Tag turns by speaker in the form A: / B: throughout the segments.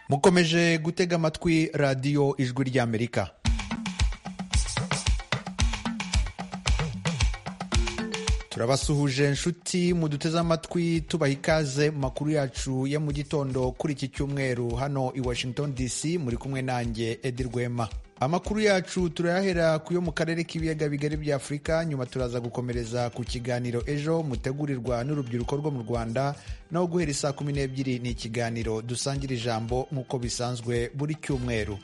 A: mukomeje gutega amatwi radiyo ijwi ry'amerika turabasuhuje nshuti muduteze amatwi tubaha ikaze mu makuru yacu ya mu gitondo kuri iki cyumweru hano i washington dc muri kumwe nanjye edi rwema amakuru yacu turayahera ku yo mu karere k'ibiyaga bigari bya afurika nyuma turaza gukomereza ku kiganiro ejo mutegurirwa n'urubyiruko rwo mu rwanda naho guhera isaa kumi n'ebyiri ni ikiganiro dusangira ijambo nk'uko bisanzwe buri cyumweru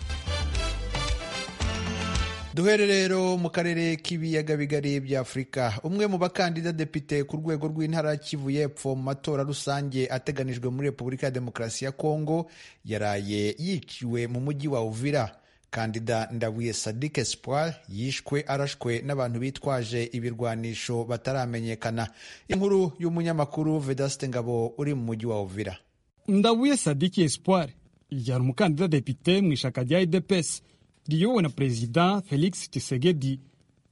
A: duhere rero mu karere k'ibiyaga bigari bya afurika umwe mu bakandida depite ku rwego rw'intara kivu y'epfo mu matora rusange ateganijwe muri repubulika ya demokarasi ya kongo yaraye yiciwe mu mujyi wa uvira kandida ndabuye sadik espoir yishwe arashwe n'abantu bitwaje ibirwanisho bataramenyekana inkuru y'umunyamakuru vedaste ngabo uri mu mujyi wa uvira
B: ndabuye sadiki espoir yari umukandida depite mu ishyaka rya idepesi riyobowe na perezida felix tshisekedi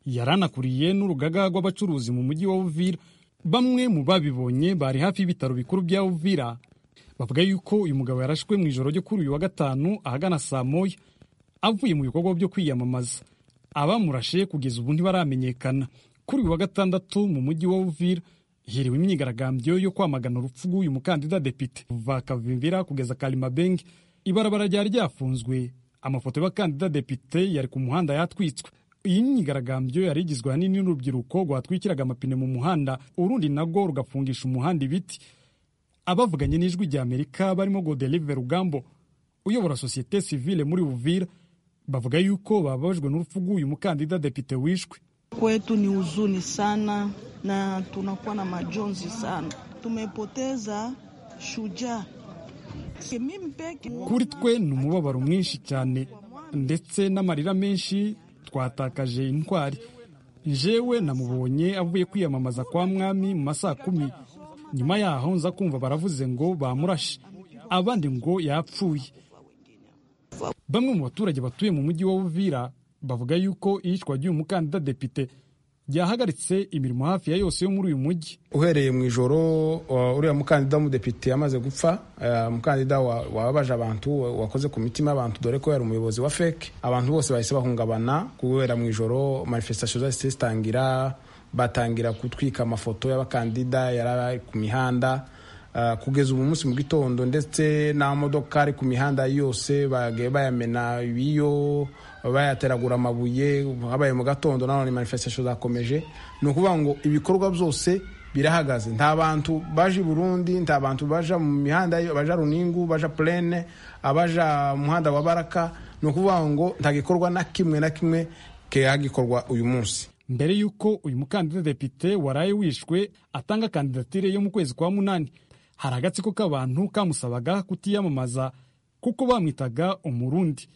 B: yari anakuriye n'urugaga rw'abacuruzi mu mujyi wa uvira bamwe mu babibonye bari hafi y'ibitaro bikuru bya uvira bavuga yuko uyu mugabo yarashwe mu ijoro ryo kuri uyu wa gatanu ahagana saa moya avuye mu bikorwa byo kwiyamamaza abamurashe kugeza ubu ntibaramenyekana kuri uyu wa gatandatu mu mujyi wa uvira hiriwe imyigaragambyo yo kwamagana urupfu rw'uyu mukandida depite kuva kavimvira kugeza karimabenge ibarabara ryari ryafunzwe amafoto y'abakandida depite yari ku muhanda yatwitswe iyi myigaragambyo yari igizwe ahanini n'urubyiruko rwatwikiraga amapine mu muhanda urundi narwo rugafungisha umuhanda ibiti abavuganye n'ijwi rya amerika barimo godelive rugambo uyobora sosiyete sivile muri uvira bavuga yuko bababajwe n'urupfu rw'uyu mukandida depite wishwe
C: Kwetu ni huzuni sana na tunakuwa na majonzi sana, tumepoteza shujaa. Mimi peke
B: kuri twe ni umubabaro mwinshi cyane ndetse n'amarira menshi twatakaje intwari jewe namubonye avuye kwiyamamaza kwa mwami mu masaha kumi nyuma yaho nza kumva baravuze ngo bamurashe abandi ngo yapfuye bamwe mu baturage batuye mu mujyi wa uvira bavuga yuko iyicwa ry'uyu mukandida depite ryahagaritse imirimo hafi ya yose yo muri uyu mujyi
D: uhereye mu ijoro uh, uriya mukandida w'umudepite yamaze gupfa uh, umukandida wa- wababaje abantu wa- wakoze ku mitima y'abantu dore ko yari umuyobozi wa feke abantu bose bahise bahungabana kubera mu ijoro manifestation zahise zitangira batangira gutwika amafoto y'abakandida yari ari ku mihanda Uh, kugeza ubu munsi mu gitondo ndetse n'amamodoka ari ku mihanda yose bagiye bayamena ibiyo bayateragura amabuye habaye mu gatondo nanone manifestation zakomeje ni ukuvuga ngo ibikorwa byose birahagaze nta bantu baje i burundi nta bantu baja mu mihanda baja runingu baja plene abaja mu muhanda wa baraka ni ukuvuga ngo nta gikorwa na kimwe na kimwe kihagikorwa uyu munsi
B: mbere y'uko uyu mukandida depite waraye wishwe atanga kandidatire yo mu kwezi kwa munani hari agatsiko k'abantu kamusabaga kutiyamamaza kuko bamwitaga umurundi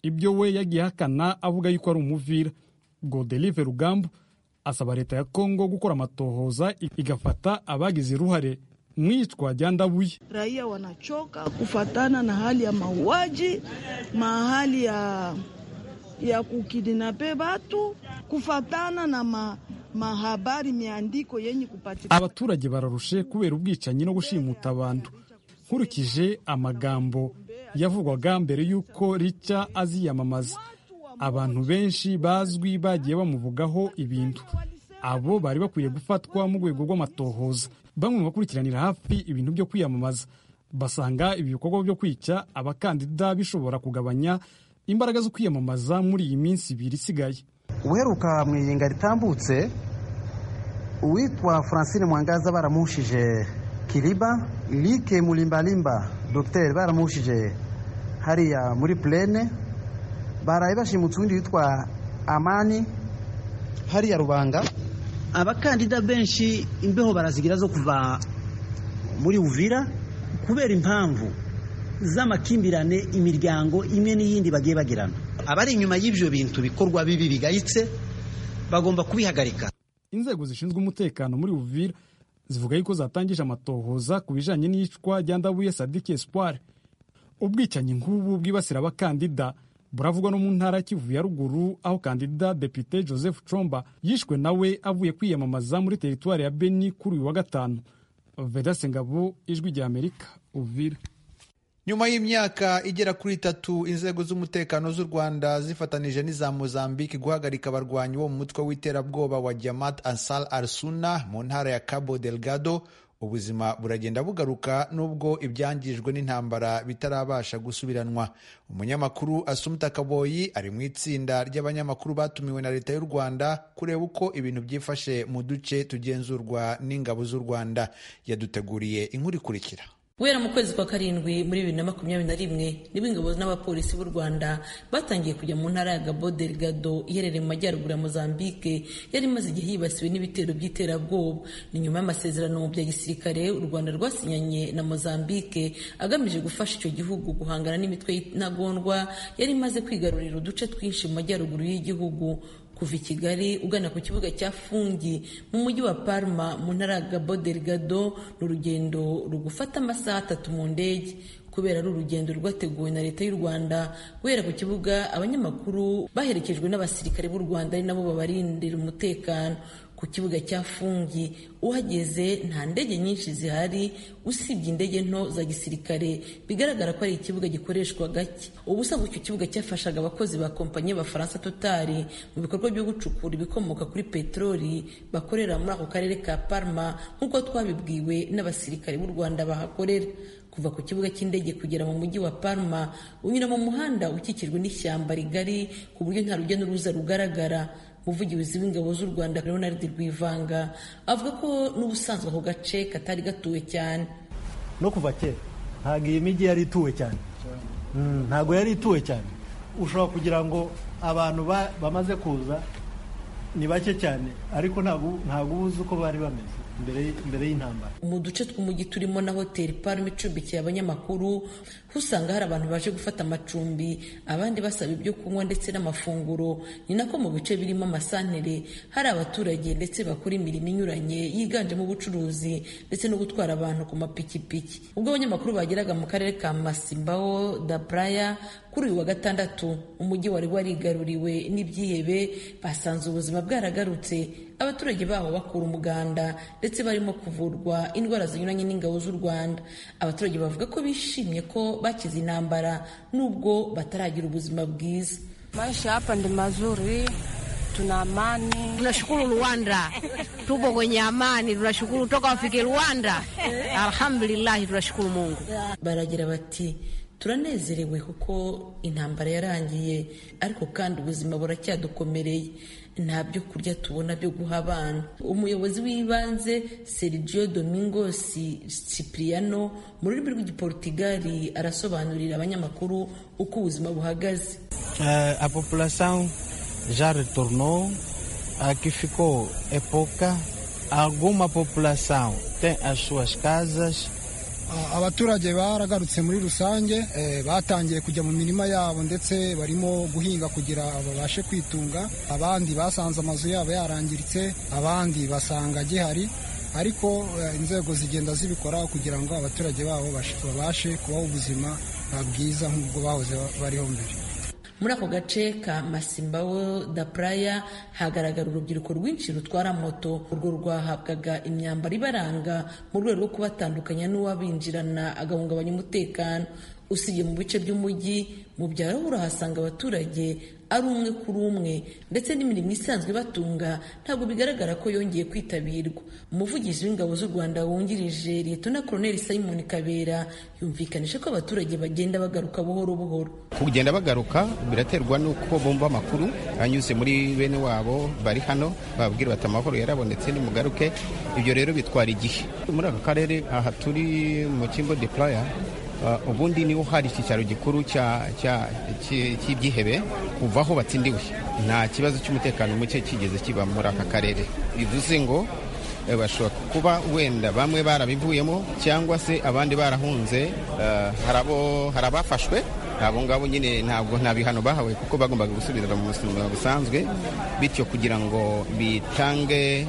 B: ibyo we yagiye ahakana avuga yuko ari umuvira godelive rugambo asaba leta ya kongo gukora amatohoza igafata abagize uruhare mu iyicwa rya ndabuye
C: raia wanachoka kufatana na hali ya mauaji, mahali ya ya kukidinape watu, kufatana na ma, mahabari miandiko yenye kupatikana
B: abaturage bararushe kubera ubwicanyi no gushimuta abantu nkurikije amagambo yavugwaga mbere y'uko rica aziyamamaza abantu benshi bazwi bagiye bamuvugaho ibintu abo bari bakwiye gufatwa mu rwego rw'amatohoza bamwe mu bakurikiranira hafi ibintu byo kwiyamamaza basanga ibi bikorwa byo kwica abakandida bishobora kugabanya imbaraga zo kwiyamamaza muri iyi minsi ibiri isigaye
E: uheruka mu iyinga ritambutse uwitwa francine mwangaza baramushije kiriba like mulimbalimba dogiteri baramushije hariya muri purene baraye bashimutse uwundi witwa amani hariya rubanga abakandida benshi imbeho barazigira zo kuva muri uvira kubera impamvu z'amakimbirane imiryango imwe n'iyindi bagiye bagirana abari inyuma y'ibyo bintu bikorwa bibi bigayitse bagomba kubihagarika
B: inzego zishinzwe umutekano muri uvira zivuga yuko zatangije amatohoza ku bijanye n'iyicwa rya ndabuye sadiki espoir ubwicanyi nk'ubu bwibasira abakandida buravugwa no mu ntara ya kivu ya ruguru aho kandida depite joseph comba yishwe nawe avuye kwiyamamaza muri teritwari ya beni kuri uyu wa gatanu vedaste ngabo ijwi rya amerika uvira
A: nyuma y'imyaka igera kuri itatu inzego z'umutekano z'u rwanda zifatanije n'iza mozambique guhagarika abarwanyi bo mu mutwe w'iterabwoba wa jamat ansar al suna mu ntara ya cabo delgado ubuzima buragenda bugaruka nubwo ibyangijwe n'intambara bitarabasha gusubiranwa umunyamakuru asumta kaboyi ari mu itsinda ry'abanyamakuru batumiwe na leta y'u rwanda kureba uko ibintu byifashe mu duce tugenzurwa n'ingabo z'u rwanda yaduteguriye inkuru ikurikira
F: guhera mu kwezi kwa karindwi muri bibiri na makumyabiri na rimwe nibwo ingabo n'abapolisi b'u rwanda batangiye kujya mu ntara ya gabo delgado iherereye mu majyaruguru ya mozambique yari imaze igihe yibasiwe n'ibitero by'iterabwoba ni nyuma y'amasezerano bya gisirikare u rwanda rwasinyanye na mozambique agamije gufasha icyo gihugu guhangana n'imitwe y'intagondwa yari imaze kwigarurira uduce twinshi mu majyaruguru y'igihugu kuva i kigali ugana ku kibuga cya fungi mu mujyi wa parma mu ntara ya gabo delgado ni urugendo rugufata amasaha atatu mu ndege kubera ari urugendo rwateguwe na leta y'u rwanda guhera ku kibuga abanyamakuru baherekejwe n'abasirikare b'u rwanda ari nabo babarindira umutekano ku kibuga cya fungi uhageze nta ndege nyinshi zihari usibye indege nto za gisirikare bigaragara ko ari ikibuga gikoreshwa gake ubusanzwe icyo kibuga cyafashaga abakozi ba kompanyi y'abafaransa totari mu bikorwa byo gucukura ibikomoka kuri peteroli bakorera muri ako karere ka parma nk'uko twabibwiwe n'abasirikare b'u rwanda bahakorera kuva ku kibuga cy'indege kugera mu mujyi wa Parma unyura mu muhanda ukikijwe n'ishyamba rigari ku buryo nta rujya n'uruza rugaragara umuvugizi w'ingabo z'u rwanda leonard rwivanga avuga ko n'ubusanzwe ako gace katari gatuwe cyane
G: no kuva kera ntabwo iyi mijyi yari ituwe cyane ntabwo yari ituwe cyane ushobora kugira ngo abantu bamaze kuza ni bake cyane ariko ntabwo uba uzi uko bari bameze mbere y'intambara
F: mu duce tw'umujyi turimo na hoteli parume icumbikiye abanyamakuru usanga hari abantu baje gufata amacumbi abandi basaba ibyo kunywa ndetse n'amafunguro ni nako mu bice birimo amasantere hari abaturage ndetse bakora imirimo inyuranye yiganjemo ubucuruzi ndetse no gutwara abantu ku mapikipiki ubwo abanyamakuru bageraga mu karere ka masimbaho da buraya kuri uyu wa gatandatu umujyi wari warigaruriwe n'ibyihebe basanze ubuzima bwaragarutse abaturage baho bakura umuganda ndetse barimo kuvurwa indwara zinyuranye n'ingabo z'u rwanda abaturage bavuga ko bishimye ko bakize intambara nubwo bataragira ubuzima bwiza
H: maisha hapa ndi mazuri tuna amani
I: tunashukuru rwanda tupo kwenye amani tunashukuru toka wafike rwanda alhamdulillahi tunashukuru mungu
F: baragira bati turanezerewe kuko intambara yarangiye ariko kandi ubuzima buracyadukomereye nta byo kurya tubona byo guha abana umuyobozi w'ibanze sergio domingos cipriano mu rurimi rw'igiporutigali arasobanurira abanyamakuru uko ubuzima buhagaze
J: a population ja retornou aqui ficou epoca alguma population tem as suas casas
K: abaturage baragarutse muri rusange batangiye kujya mu mirima yabo ndetse barimo guhinga kugira babashe kwitunga abandi basanze amazu yabo yarangiritse abandi basanga gihari ariko inzego zigenda zibikora kugira ngo abaturage babo babashe kubaho ubuzima bwiza nk'ubwo bahoze bariho mbere
F: muri ako gace ka masimbawo da praya hagaragara urubyiruko rwinshi rutwara moto urwo rwahabwaga imyambaro ibaranga mu rwego rwo kubatandukanya n'uwabinjirana agahungabanya umutekano usibye mu bice by'umujyi mu byaro urahasanga abaturage ari umwe kuri umwe ndetse n'imirimo isanzwe ibatunga ntabwo bigaragara ko yongeye kwitabirwa umuvugizi w'ingabo z'u rwanda wungirije liyetona koroneli simon kabera yumvikanisha ko abaturage bagenda bagaruka buhoro buhoro
L: kugenda bagaruka biraterwa n'uko bumva amakuru anyuze muri bene wabo bari hano bababwira bati amahoro yarabonetse nimugaruke ibyo rero bitwara igihe muri aka karere aha turi mu kimbo de playa ubundi niho hari icyicaro gikuru cy'ibyihebe kuva aho batsindiwe nta kibazo cy'umutekano muke kigeze kiba muri aka karere bivuze ngo bashobora kuba wenda bamwe barabivuyemo cyangwa se abandi barahunze hari abafashwe abo ngabo nyine ntabwo nta bihano bahawe kuko bagombaga gusubira mu buzima busanzwe bityo kugira ngo bitange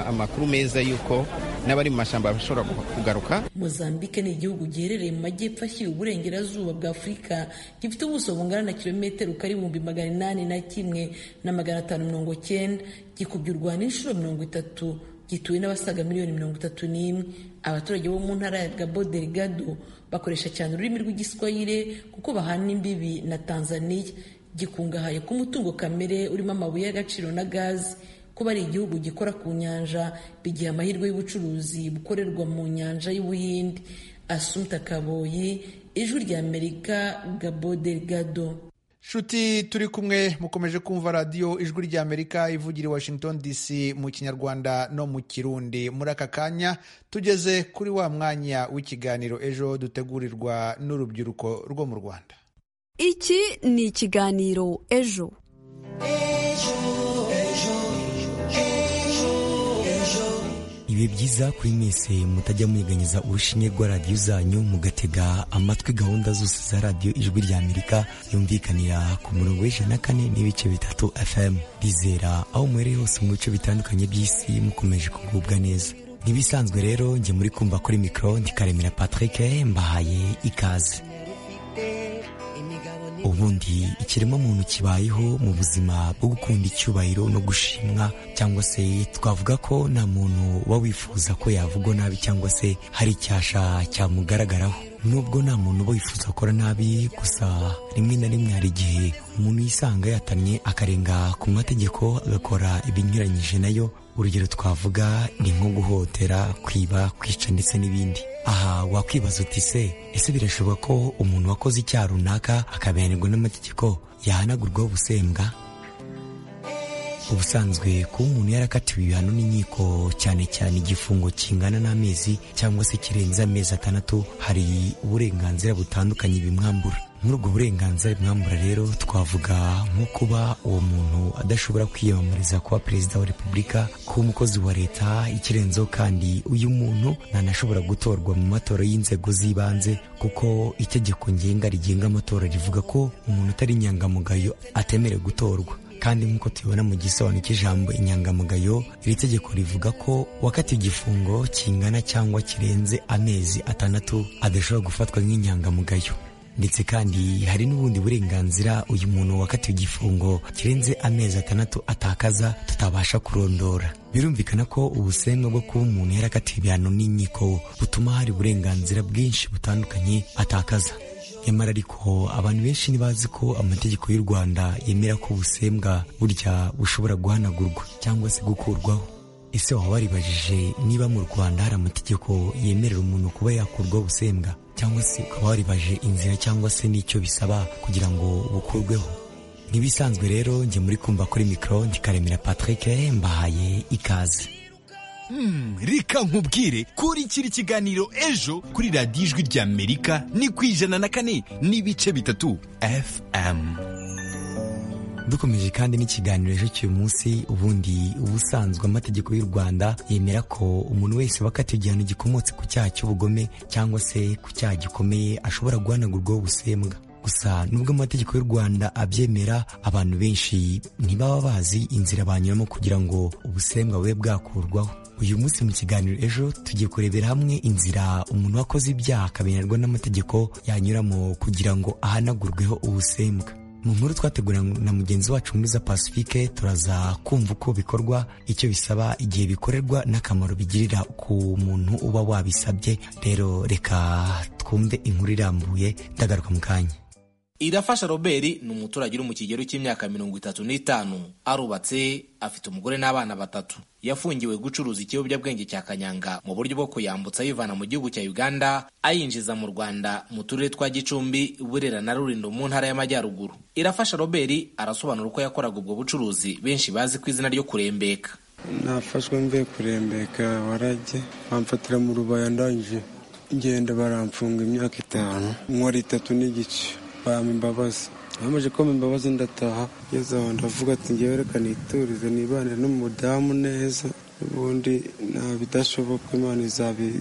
L: amakuru meza y'uko n'abari mu mashyamba bashobora kugaruka
F: mozambique ni igihugu giherereye mu majyepfo ashyira uburengerazuba bwa afurika gifite ubuso bungana na kilometero kari ibihumbi magana inani na kimwe na magana atanu mirongo cyenda gikubye u rwanda inshuro mirongo itatu gituwe n'abasaga miliyoni mirongo itatu n'imwe abaturage bo mu ntara ya Gabo Delgado bakoresha cyane ururimi rw'igiswahire kuko bahana imbibi na Tanzania gikungahaye ku mutungo kamere urimo amabuye y'agaciro na gazi kuba ari igihugu gikora ku nyanja bigiha amahirwe y'ubucuruzi bukorerwa mu nyanja y'ubuhindi asumta kaboyi ijwi rya amerika gabo delgado
A: nshuti turi kumwe mukomeje kumva radiyo ijwi rya amerika ivugira i washington dc mu kinyarwanda no mu kirundi muri aka kanya tugeze kuri wa mwanya w'ikiganiro ejo dutegurirwa n'urubyiruko rwo mu rwanda
M: iki ni ikiganiro ejo
N: bibe byiza kuri mwese mutajya mweganyiza urushinge rwa radiyo zanyu mugatega amatwi gahunda zose za radiyo ijwi rya amerika yumvikanira ku murongo w'ijana na kane n'ibice bitatu fm bizera aho muhereye hose mu bice bitandukanye by'isi mukomeje kugubwa neza ntibisanzwe rero njye muri kumva kuri mikoro ndikaremera patrick mbahaye ikaze ubundi ikiremwa muntu kibayeho mu buzima bwo gukunda icyubahiro no gushimwa cyangwa se twavuga ko nta muntu uba wifuza ko yavugwa nabi cyangwa se hari icyasha cyamugaragaraho nubwo nta muntu uba wifuza gukora nabi gusa rimwe na rimwe hari igihe umuntu yisanga yatamye akarenga ku mategeko agakora ibinyuranyije nayo urugero twavuga ni nko guhotera kwiba kwica ndetse n'ibindi aha wakwibaza uti se ese birashoboka ko umuntu wakoze icyaha runaka akabihanirwa n'amategeko yahanagurwaho ubusembwa ubusanzwe kuba umuntu yarakatiwe ibihano n'inkiko cyane cyane igifungo kingana n'amezi cyangwa se kirenze amezi atandatu hari uburenganzira butandukanye bimwambura muri ubwo burenganzira bimwambura rero twavuga nko kuba uwo muntu adashobora kwiyamamariza kuba perezida wa repubulika kuba umukozi wa leta ikirenzeho kandi uyu muntu ntanashobora gutorwa mu matora y'inzego z'ibanze kuko itegeko ngenga rigenga amatora rivuga ko umuntu utari inyangamugayo atemerewe gutorwa kandi nk'uko tubibona mu gisobanuro cy'ijambo inyangamugayo iri tegeko rivuga ko wakatiwe igifungo kingana cyangwa kirenze amezi atandatu adashobora gufatwa nk'inyangamugayo ndetse kandi hari n'ubundi burenganzira uyu muntu wakatiwe igifungo kirenze amezi atandatu atakaza tutabasha kurondora birumvikana ko ubusembwa bwo kuba umuntu yarakatiwe ibihano n'inkiko butuma hari uburenganzira bwinshi butandukanye atakaza nyamara ariko abantu benshi ntibazi ko amategeko y'u rwanda yemera ko ubusembwa burya bushobora guhanagurwa cyangwa se gukurwaho ese waba waribajije niba mu rwanda hari amategeko yemerera umuntu kuba yakurwaho ubusembwa cyangwa se ukaba waribaje inzira cyangwa se n'icyo bisaba kugira ngo bukurweho ntibisanzwe rero njye muri kumva kuri mikoro ndikaremera patrick mbahaye ikaze
O: Hmm, reka nkubwire kurikira ikiganiro ejo kuri radiyo ijwi rya amerika ni ku ijana na kane n'ibice bitatu fm
N: dukomeje kandi n'ikiganiro ejo cy'uyu munsi ubundi ubusanzwe amategeko y'u rwanda yemera ko umuntu wese wakatiwe igihano gikomotse ku cyaha cy'ubugome cyangwa se ku cyaha gikomeye ashobora guhanagurwaho ubusembwa gusa nubwo amategeko y'u rwanda abyemera abantu benshi ntibaba bazi inzira banyuramo kugira ngo ubusembwa bube bwakurwaho uyu munsi mu kiganiro ejo tugiye kurebera hamwe inzira umuntu wakoze ibyaha akabinerwa n'amategeko yanyuramo kugira ngo ahanagurweho ubusembwa mu nkuru twateguranye na mugenzi wacu mwiza pacifique turaza kumva uko bikorwa icyo bisaba igihe bikorerwa n'akamaro bigirira ku muntu uba wabisabye rero reka twumve inkuru irambuye ndagaruka mu kanya
P: irafasha robert ni umuturage uri mu kigero cy'imyaka mirongo itatu n'itanu arubatse afite umugore n'abana batatu yafungiwe gucuruza ikiyobyabwenge cya kanyanga mu buryo bwo kuyambutsa ayivana mu gihugu cya uganda ayinjiza mu rwanda mu turere twa gicumbi burera na rulindo mu ntara y'amajyaruguru irafasha robert arasobanura uko yakoraga ubwo bucuruzi benshi bazi ku izina ryo kurembeka
Q: nafashwe mvuye kurembeka warajye bamfatira mu rubaya ndangije ngenda baramfunga imyaka itanu nkora itatu n'igice bampa imbabazi bamaze kumpa imbabazi ndataha ngeze aho ndavuga ati ngewe reka niturize nibanire n'umudamu neza ubundi nta bidashoboka imana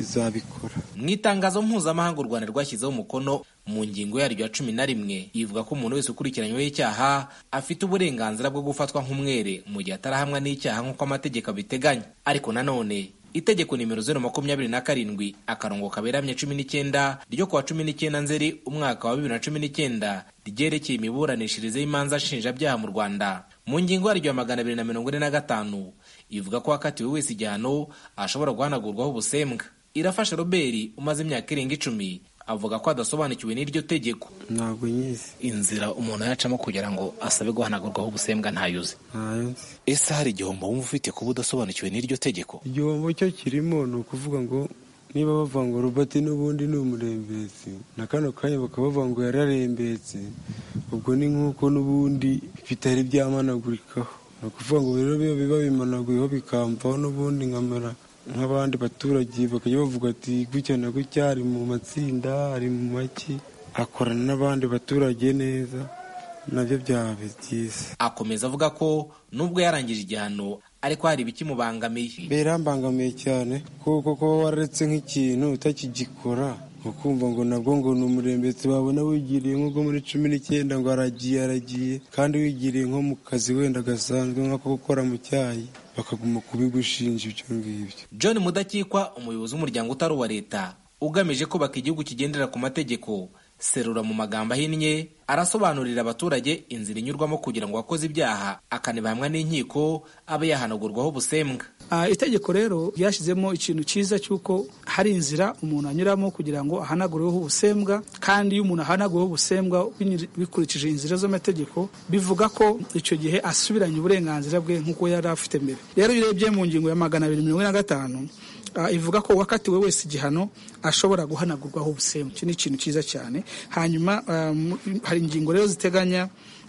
Q: izabikora
P: mu itangazo mpuzamahanga u rwanda rwashyizeho umukono mu ngingo yaryo ya cumi na rimwe ivuga ko umuntu wese ukurikiranyweho icyaha afite uburenganzira bwo gufatwa nk'umwere mu gihe atarahamwa n'icyaha nk'uko amategeko abiteganya ariko nanone itegeko nimero zeru makumyabiri na karindwi akarongo kaberamye cumi n'icyenda ryo kuwa cumi n'icyenda nzeri umwaka wa bibiri na cumi n'icyenda ryerekeye imiburanishirize y'imanza nshinjabyaha mu rwanda mu ngingo yaryo ya magana abiri na mirongo ine na gatanu ivuga ko wakatiwe wese igihano ashobora guhanagurwaho ubusembwa irafasha robert umaze imyaka irenga icumi avuga ko adasobanukiwe n'iryo tegeko
Q: ntabwo nyizi
P: inzira umuntu yacamo kugira ngo asabe guhanagurwaho ubusembwa ntayuze
Q: ntayo nzi
P: ese hari igihombo wumva ufite kuba udasobanukiwe n'iryo tegeko
Q: igihombo cyo kirimo ni ukuvuga ngo niba bavuga ngo robert n'ubundi ni umurembetsi na kano kanya bakaba bavuga ngo yararembetse ubwo ni nk'uko n'ubundi bitari byamanagurikaho ni ukuvuga ngo rero biba biba bimanaguyeho bikamvaho n'ubundi nkamera nk'abandi baturage bakajya bavuga ati gutya na gutya ari mu matsinda ari mu maki akorana n'abandi baturage neza nabyo byaba byiza
P: akomeza avuga ko nubwo yarangije igihano ariko hari ibikimubangamiye
Q: birambangamiye cyane kuko kuba wararetse nk'ikintu utakigikora ukumva ngo nabwo ngo ni umurembetsi wabona wigiriye nk'ubwo muri cumi n'icyenda ngo aragiye aragiye kandi wigiriye nko mu kazi wenda gasanzwe nk'ako gukora mu cyayi bakaguma kubigushinja ibyo ngibyo
P: john mudakikwa umuyobozi w'umuryango utari uwa leta ugamije kubaka igihugu kigendera ku mategeko serura mu magambo ahinnye arasobanurira abaturage inzira inyurwamo kugira ngo uwakoze ibyaha akanibahamwa n'inkiko abe yahanagurwaho ubusembwa
R: Ah, itegeko rero ryashyizemo ikintu cyiza cy'uko hari inzira umuntu anyuramo kugira ngo ahanagureho ubusembwa kandi iyo umuntu ahanagureho ubusembwa binyur- bikurikije inzira z'amategeko bivuga ko icyo gihe asubiranye uburenganzira bwe nk'uko yari afite mbere rero iyo urebye mu ngingo ya magana abiri mirongo ine na gatanu ah, ivuga ko uwakatiwe wese igihano ashobora guhanagurwaho ubusembwa iki ni ikintu cyiza cyane hanyuma ah, mu- hari ingingo rero ziteganya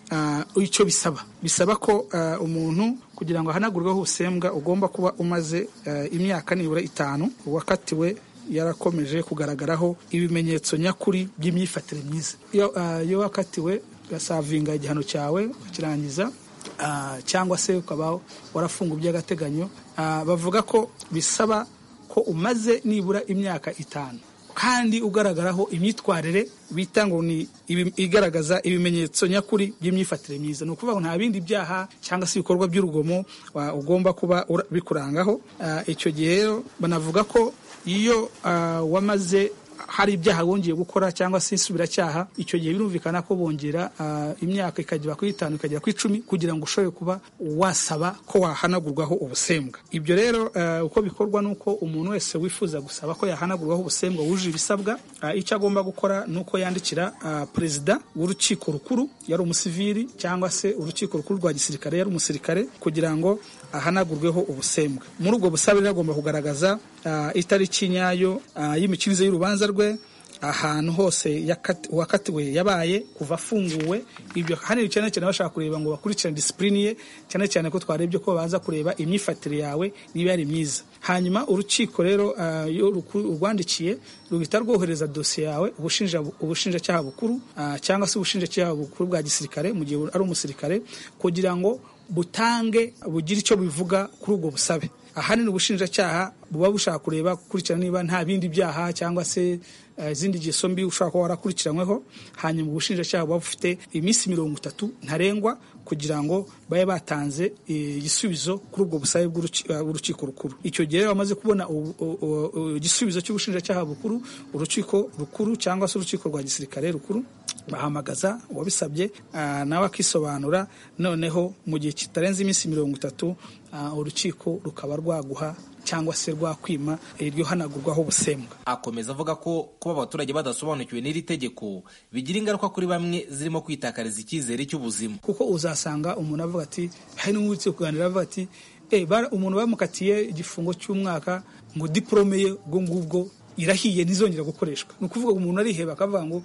R: Ah, icyo bisaba bisaba ko ah, umuntu kugira ngo ahanagurweho ubusembwa ugomba kuba umaze ah, imyaka nibura itanu uwakatiwe yarakomeje kugaragaraho ibimenyetso nyakuri by'imyifatire myiza iyo ah, iyo wakatiwe ugasavinga igihano cyawe ukakirangiza ah, cyangwa se ukaba warafunga by'agateganyo Ah, bavuga ko bisaba ko umaze nibura imyaka itanu kandi ugaragaraho imyitwarire bita ngo ni ibi- igaragaza ibimenyetso nyakuri by'imyifatire myiza ni ukuvuga ngo nta bindi byaha cyangwa se ibikorwa by'urugomo wa- ugomba kuba ura- bikurangaho Ah, icyo gihe rero banavuga ko iyo ah, wamaze hari ibyaha bongeye gukora cyangwa se isubiracyaha icyo gihe birumvikana ko bongera ah, imyaka ikagera kuri itanu ikagera ku icumi kugira ngo ushobore kuba wasaba ko wahanagurwaho ubusembwa ibyo rero ah, uko bikorwa ni uko umuntu wese wifuza gusaba ko yahanagurwaho ubusembwa wujuje ibisabwa ah, icyo agomba gukora ni uko yandikira ah, perezida w'urukiko rukuru yari umusivili cyangwa se urukiko rukuru rwa gisirikare yari umusirikare kugira ngo ahanagurweho ubusembwa muri ubwo busabe rero agomba kugaragaza ah, itariki nyayo ah, y'imikirize y'urubanza rwe ahantu hose yakati- uwakatiwe yabaye kuva afunguwe ibyo hano cyane cyane bashaka kureba ngo bakurikirane disipurine ye cyane cyane ko twarebye ko baza kureba imyifatire yawe niba yari myiza hanyuma urukiko rero ah, iyo ruku- urwandikiye ruhita rwohereza dosiye yawe ubushinja- ubushinjacyaha bukuru ah, cyangwa se ubushinjacyaha bukuru bwa gisirikare mu gihe ari umusirikare kugira ngo butange bugire icyo bivuga kuri ubwo busabe ahanini ubushinjacyaha buba bushaka kureba gukurikirana niba nta bindi byaha cyangwa se eh, izindi ngeso mbi ushobora kuba warakurikiranyweho hanyuma ubushinjacyaha buba bufite iminsi mirongo itatu ntarengwa kugira ngo babe batanze eh, igisubizo kuri ubwo busabe bw'uruki- eh, bw'urukiko rukuru icyo gihe rero bamaze kubona ubu- u- u- u- igisubizo cy'ubushinjacyaha bukuru urukiko rukuru cyangwa se urukiko rwa gisirikare rukuru bahamagaza uwabisabye ah, nawe akisobanura noneho mu gihe kitarenze iminsi mirongo itatu ah, urukiko rukaba rwaguha cyangwa se rwakwima iryo hanagurwaho ubusembwa
P: akomeza avuga ko kuba abaturage badasobanukiwe n'iri tegeko bigira ingaruka kuri bamwe zirimo kwitakariza icyizere cy'ubuzima
R: kuko uzasanga umuntu avuga ati hari n'umuntu uretse kuganira avuga ati "Eh, bara- umuntu bamukatiye igifungo cy'umwaka ngo diporome ye ubwo ngubwo irahiye ntizongera gukoreshwa ni ukuvuga ngo umuntu ariheba akavuga ngo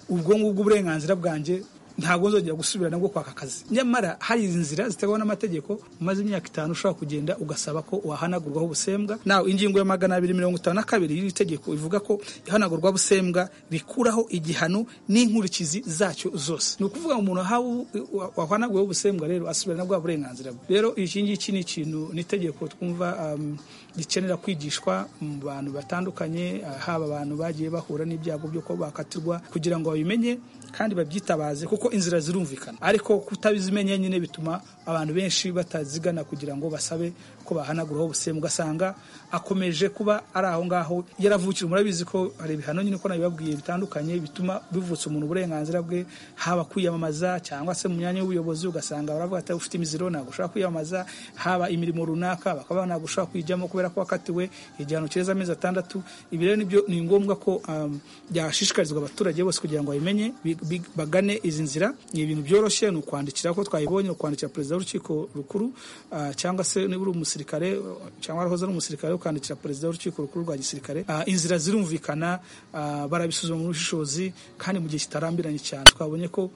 R: ubwo ngubwo uburenganzira bwanjye ntabwo nzongera gusubira nabwo kwaka akazi nyamara hari inzira zitegwa n'amategeko umaze imyaka itanu ushobora kugenda ugasaba ko wahanagurwaho ubusembwa nawe ingingo ya magana abiri mirongo itanu na kabiri y'iri tegeko ivuga ko ihanagurwa busembwa rikuraho igihano n'inkurikizi zacyo zose ni ukuvuga ngo umuntu ahawe wahanaguweho ubusembwa rero asubira na bwa burenganzira bwe rero iki ngiki ni ikintu ni itegeko twumva um, rikenera kwigishwa mu bantu batandukanye ah, haba abantu bagiye bahura n'ibyago byo kuba bakatirwa kugira ngo babimenye kandi babyitabaze kuko kuko inzira zirumvikana ariko kutabizimenya nyine bituma abantu benshi batazigana kugira ngo basabe ko bahanaguraho ubusembwa ugasanga akomeje kuba ari aho ngaho yaravukije murabizi ko hari ibihano nyine ko nabibabwiye bitandukanye bituma bivutsa umuntu uburenganzira bwe haba kwiyamamaza cyangwa se mu myanya y'ubuyobozi ugasanga baravuga ati ufite imiziro ntabwo ushobora kwiyamamaza haba imirimo runaka bakaba ntabwo ushobora kuyijyamo kubera ko wakatiwe igihano kireza amezi atandatu ibi rero nibyo ni ngombwa ko um, byashishikarizwa abaturage bose kugira ngo babimenye bi- bi- bagane izi nzira ni ibintu byoroshye ni ukwandikira ko twayibonye ni ukwandikira perezida w'urukiko rukuru ah, cyangwa se niba uri umusirikare cyangwa warahoze ari umusirikare ukandikira perezida w'urukiko rukuru rwa gisirikare Ah, inzira zirumvikana ah, barabisuzuma mu bushishozi kandi mu gihe kitarambiranye cyane twabonye ko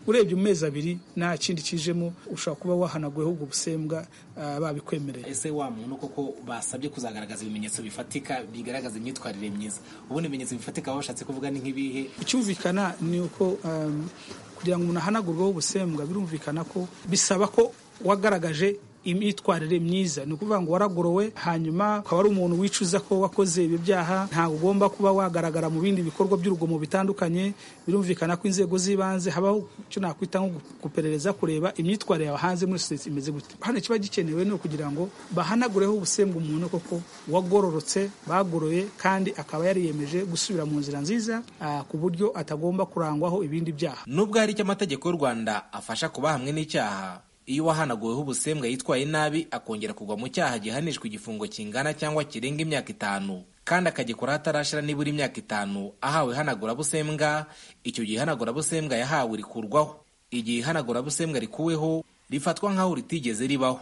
R: urebye mu mezi abiri nta kindi kijemo ushobora kuba wahanaguweho ubwo busembwa ah, babikwemereye
P: ese wa muntu koko basabye kuzagaragaza ibimenyetso bifatika bigaragaza imyitwarire myiza ubundi ibimenyetso bifatika baba bashatse kuvuga ni nk'ibihe
R: icyumvikana ni uko um, kugira ngo umuntu ahanagurweho ubusembwa birumvikana ko bisaba ko wagaragaje imyitwarire myiza ni ukuvuga ngo waragorowe hanyuma ukaba ari umuntu wicuza ko wakoze ibi byaha ntabwo ugomba kuba wagaragara mu bindi bikorwa by'urugomo bitandukanye birumvikana ko inzego z'ibanze habaho icyo nakwita nko gu- guperereza kureba imyitwarire yawe hanze muri sosiyete imeze gute hano ikiba gikenewe ni ukugira ngo bahanagureho ubusembwa umuntu koko wagororotse bagoroye kandi akaba yariyemeje gusubira mu nzira nziza ah, ku buryo atagomba kurangwaho ibindi byaha
P: nubwo hari icyo amategeko y'u rwanda afasha kuba hamwe n'icyaha iyo uwahanaguweho ubusembwa yitwaye nabi akongera kugwa mu cyaha gihanishwa igifungo kingana cyangwa kirenga imyaka itanu kandi akagikora hatarashira nibura imyaka itanu ahawe ihanagurabusembwa icyo gihe ihanagurabusembwa yahawe rikurwaho igihe ihanagurabusembwa rikuweho rifatwa nk'aho ritigeze ribaho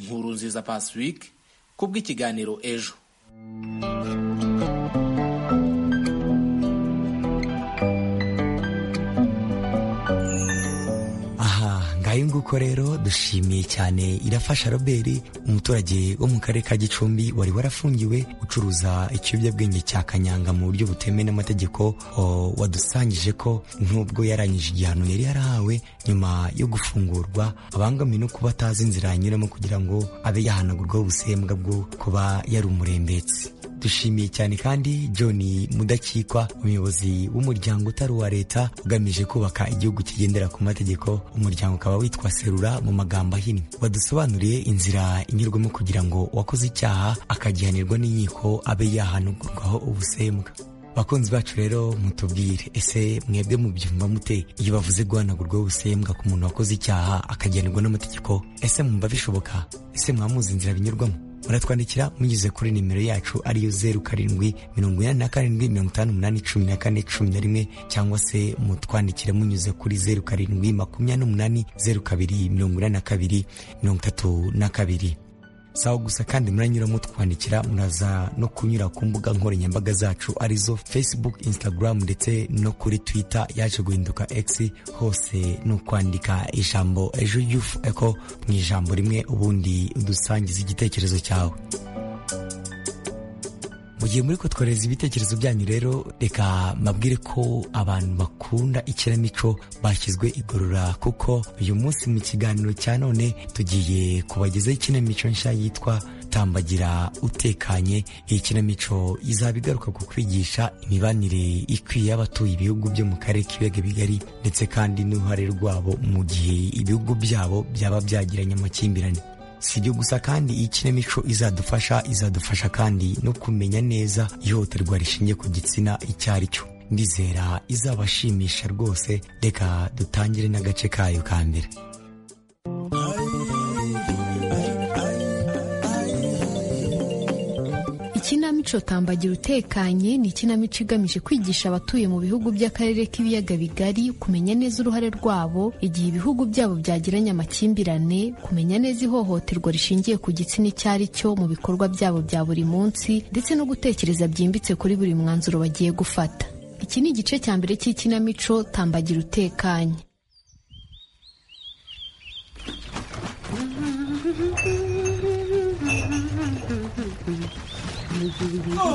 P: nkuru nziza pasiwike kubw'ikiganiro ejo
N: aha ngayo nguko rero dushimiye cyane irafasha robert umuturage wo mu karere ka gicumbi wari warafungiwe ucuruza ikiyobyabwenge cya kanyanga mu buryo butemewe n'amategeko o, wadusangije ko nubwo yarangije igihano yari yarahawe nyuma yo gufungurwa abangamiwe no kuba atazi inzira yanyuramo kugira ngo abe yahanagurwaho ubusembwa bwo kuba yari umurembetsi dushimiye cyane kandi john mudakikwa umuyobozi w'umuryango utari uwa leta ugamije kubaka igihugu kigendera ku mategeko umuryango ukaba witwa serura mu magambo ahinnye wadusobanuriye inzira inyurwamo kugira ngo uwakoze icyaha akagihanirwa n'inkiko abe yahanugurwaho ubusembwa bakunzi bacu rero mutubwire ese mwebwe mubyumva mute iyo bavuze guhanagurwaho ubusembwa ku muntu wakoze icyaha akagihanirwa n'amategeko ese mwumva bishoboka ese mwamuzi inzira binyurwamo muratwandikira munyuze kuri nimero yacu ariyo zeru karindwi mirongo inani na karindwi mirongo itanu umunani cumi na kane cumi na rimwe cyangwa se mutwandikira munyuze kuri zeru karindwi makumyabiri n'umunani zeru kabiri mirongo inani na kabiri mirongo itatu na kabiri sawa gusa kandi muranyura mutwandikira muraza no kunyura ku mbuga nkoranyambaga zacu arizo facebook instagram ndetse no kuri twitter yaje guhinduka x hose ni ukwandika ijambo ejo yufu eko mu ijambo rimwe ubundi udusangiza igitekerezo cyawe mu gihe muri kutwohereza ibitekerezo byanyu rero reka mbabwire ko abantu bakunda ikinamico bashyizwe igorora kuko uyu munsi mu kiganiro cya none tugiye kubagezaho ikinamico nshya yitwa tambagira utekanye iyi kinamico izaba igaruka ku kwigisha imibanire ikwiye y'abatuye ibihugu byo mu karere k'ibiyaga bigari ndetse kandi n'uruhare rwabo mu gihe ibihugu byabo byaba byagiranye amakimbirane si ibyo gusa kandi iyi kinamico izadufasha izadufasha kandi no kumenya neza ihohoterwa rishingiye ku gitsina icyo ari cyo ndizera izabashimisha rwose reka dutangire n'agace kayo ka mbere
S: ikinamico tambagira utekanye ni ikinamico igamije kwigisha abatuye mu bihugu by'akarere k'ibiyaga bigari kumenya neza uruhare rwabo igihe ibihugu byabo byagiranye amakimbirane kumenya neza ihohoterwa rishingiye ku gitsina icyo ari cyo mu bikorwa byabo bya buri munsi ndetse no gutekereza byimbitse kuri buri mwanzuro bagiye gufata iki ni igice cya mbere cy'ikinamico tambagira utekanye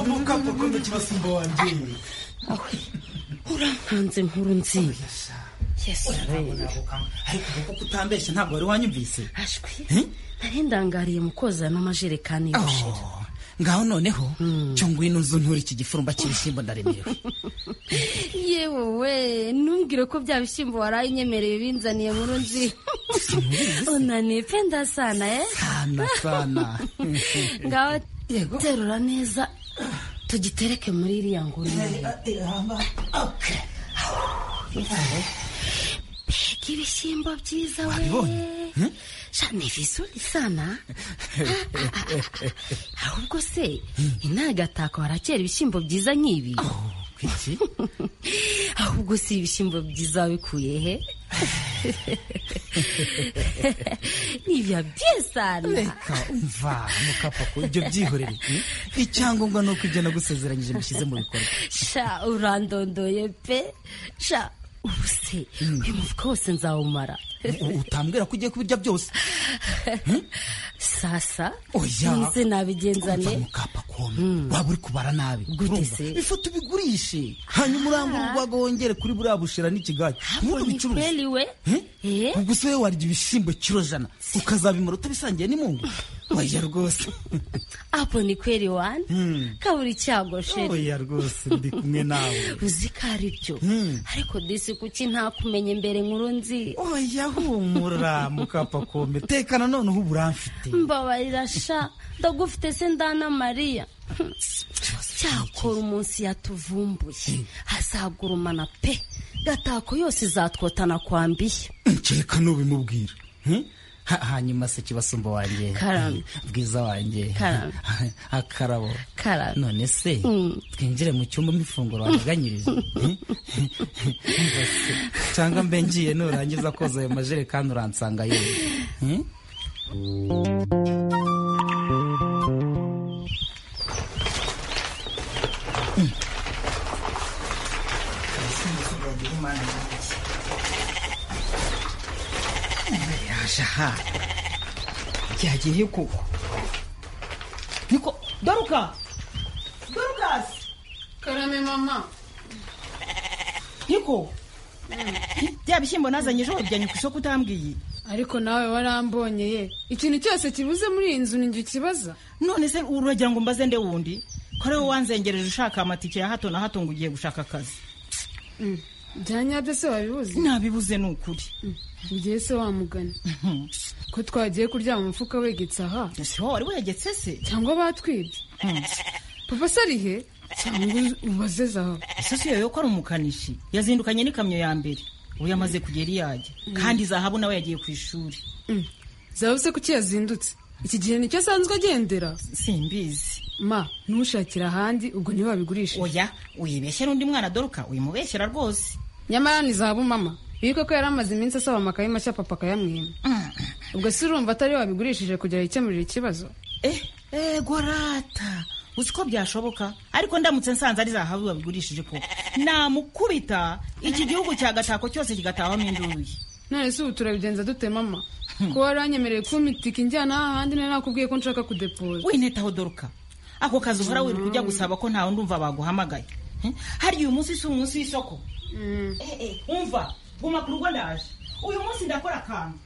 G: mukapa kumbe kibasimba wanjye
T: urampanze inkuru nziza
U: ariko kuko utambeshya ntabwo wari wanyumvise
T: ashwi nari ndangariye mu kozamo amajerekani y'ubushera ngaho noneho cyo ngwino nzu nture iki gifurumba cy'ibishyimbo ndaremerewe
U: yewe we ntumbwire ko bya bishyimbo waraye unyemereye binzaniye nkuru nzi unaniye pe ndasana eh
T: sana sana
U: ngaho terura neza tugitereke muri iriya nguru mbega ibishyimbo byiza we shana vizuri sana ahubwo se intagatako harakera ibishyimbo byiza nk'ibi ahubwo si ibishyimbo byiza wabikuye he nibya byesana
T: reka umva mukapako ibyo byihorere icyangombwa ni uko ibyo nagusezeranyije mushyize mu bikorwa
U: sha urandondoye pe sha ubu se uyu mufuka wose nzawumara
T: utambwira ko ugiye kubirya byose
U: sasa
T: oya
U: nize nabigenzane
T: waba uri kubara nabi
U: gutese
T: ifoto ubigurishe hanyuma urambura urwaga wongere kuri buriya bushira n'ikigali ntubicuruze
U: kweli we Eh?
T: ubwo se wowe warya ibishyimbo kiro jana ukazabimara utabisangiye n'imungu oya rwose
U: apo ni kweli wani kabura icyago sheri
T: oya rwose ndi kumwe nawe
U: uzi ko ari byo ariko disi kuki ntakumenya imbere nkuru nzi
T: oya humura mukapakome tekana noneho uburamfite
U: mbabarira sha ndagufite se ndana mariya cyakora umunsi yatuvumbuye azagurumana pe gatako yose izatwotana kwambiye
T: nkeka n'ubimubwira Hmm? Ha- hanyuma se kibasumba wanjye
U: Karame.
T: bwiza wanjye
U: Karame.
T: akarabo
U: Karame.
T: none se twinjire mu cyumba mifunguro wateganyirije Hmm? Umva se, cyangwa mbe ngiye nurangiza koza ayo majerekani uransanga yewe Hmm?
R: aha byagiye koko niko doruka dorukasi
I: karame mama
R: niko bya bishyimbo nazanye ejo wabijyanye ku isoko utambwiye
I: ariko nawe warambonye ye ikintu cyose kibuze muri iyi nzu ni njye ukibaza
V: none se uragira ngo mbaze nde wundi ko ari wowe wanzengereje ushaka amatike ya hato na hato ngo ugiye gushaka akazi
I: bya nyabyo se wabibuze
V: nabibuze ni ukuri
I: ngiye se wamugana ko twagiye kuryama umufuka wegetse aha
V: ese wowe wari wegetse se
I: cyangwa batwibye papa se ari he cyangwa ubaze zahabu
V: ese si yoyo ko ari umukanishi yazindukanye n'ikamyo ya mbere ubu yamaze kugera iyo ajya kandi zahabu nawe yagiye ku ishuri
I: zahabu se kuki yazindutse iki gihe nicyo asanzwe agendera
V: simbizi
I: ma ntushakira ahandi ubwo niho babigurisha
V: oya uyibeshyera undi mwana doruka uyimubeshyera rwose
I: nyamara ni zahabu mama iyi koko yari amaze iminsi asaba amakaye mashya papa akayamwima ubwo se urumva atari we wabigurishije kugira yikemurire ikibazo
V: ego rata uzi ko byashoboka ariko ndamutse nsanze ari zahabu babigurishije ko namukubita iki gihugu cya gatako cyose kigatahamo induyi
I: none se ubu turabigenza dute mama ko waranyemereye kumpa itike injyana ahandi nari nakubwiye ko nshaka kudepoza
V: winetaho doruka ako kazi uhora wirirwa ujya gusaba ko ntawe ndumva baguhamagaye Hmm? hariya uyu munsi si umunsi w'isoko Eh, eh, umva guma ku rugo ndaje uyu munsi ndakora akantu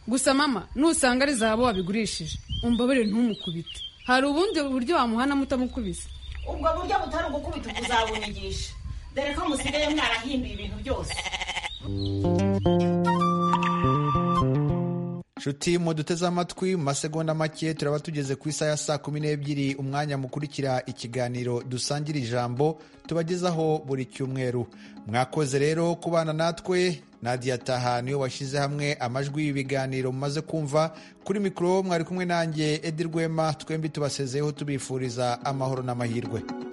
I: gusa mama nusanga ari zahabu wabigurishije umbabarire ntumukubite hari ubundi buryo wamuhanamo utamukubise
V: ubwo buryo butari ugukubita ubuzabunyigisha dore ko musigaye mwarahinduye ibintu byose
A: nshuti muduteze amatwi mu masegonda make turaba tugeze ku isaha ya saa kumi n'ebyiri umwanya mukurikira ikiganiro dusangira ijambo tubagezaho buri cyumweru mwakoze rero kubana natwe nadia taha niyo washyize hamwe amajwi y'ibiganiro mumaze kumva kuri mikoro mwari kumwe nanjye edi rwema twembi tubasezeyeho tubifuriza amahoro n'amahirwe